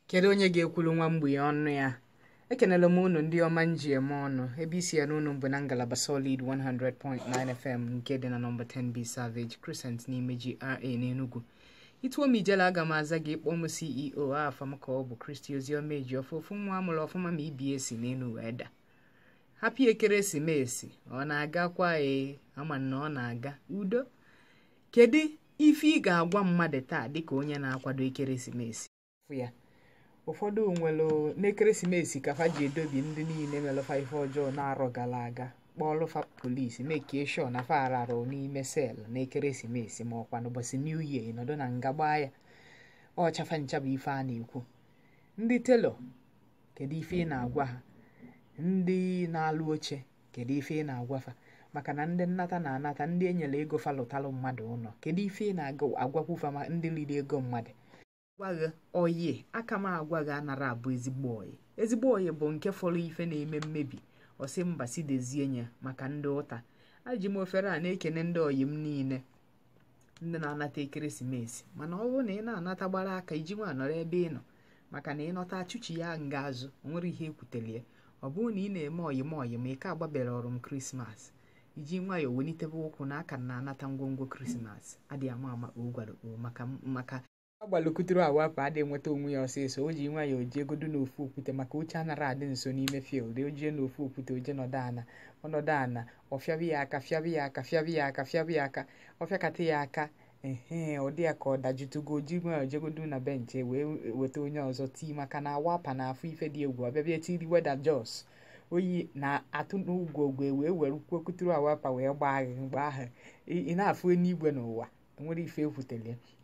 kedu onye ga-ekwulu nwa mgbei ọnụ ya ekenela m unu ndị ọma nji eme ọnụ ebe isi ya n'unu bụ na ngalaba solid 100.9 fm nke dị na nọmba 10b savage crescent n'ime GRA n'Enugu ituo m ijela aga m aza gị kpọọ m ceo afọ m ka ọ bụ kristi oziọma eji ofe ofu nwa amụrụ ọfụma ma ibie si n'elu wee da hapi ekeresimesi ọ na-agakwa ee ama na ọ na-aga udo kedu ife ị ga-agwa mmadụ taa dịka onye na-akwado ekeresimesi Fụ ya ụfọdụ nwere n'ekeresimesi ka fa ji edobi ndị niile melụfa ife ọjọọ na-arọ gara aga kpọọlụfa polisi mekie sho na fa ararụ n'ime sel n'ekeresimesi ma ọkwa n'ụbọchị new year ịnọdụ na nga gbaa ya ọchafa ncha bụ ife a na-ekwu ndị telo kedu ife ị na-agwa ha ndị na-alụ oche kedu ife ị na-agwa fa maka na ndị nnata na-anata ndị enyere ego fa lụtalụ mmadụ ụlọ kedu ife ị na-agwakwu fa ma ndị liri ego mmadụ gwaghị oyi aka m agwa gị anara abụ ezigbo oyi ezigbo oyi bụ nke fọrọ ife na-eme mmebi ọsị mba si dezie ya maka ndị ụta aji m ofere a na-ekene ndị oyi m niile ndị na-anata ekeresimesi mana ọ bụrụ na ị na-anata gbara aka iji nwa nọrọ ebe ị nọ maka na ịnọta achụchi ya nga azụ o nwere ihe ekwutere ya ọ bụrụ na ị na-eme oyim oyim ị ka agbabere ọrụ m krismas iji nwayọọ welitebe ụkwụ na aka na-anata ngwongwo krismas adịghị ama ama o gwara o maka maka agbalụkuturu awapụ adịghị nweta onwe ya ọsịsọ o ji nwayọọ jee godo n'ofu okwute maka oche anara adị nso n'ime field o jee n'ofu okwute oje nọdụ ana ọnọdụ ana ọfịabi ya aka fịabi ya aka fịabi ya aka fịabi ya aka ọfịakata ya aka ehe ọ dị ya ka ọ dajutugo ji nwayọọ jegodo na benchi wee weta onye ọzọ tii maka na awapa na afọ ife dị egwu ọbịabịa tiri weda jos oyi na-atụ n'ugwogwe wee were kwokuturu awapa wee gbaa gị mgbe ahụ ị na-afụ eluigwe n'ụwa nwere ife ekwutere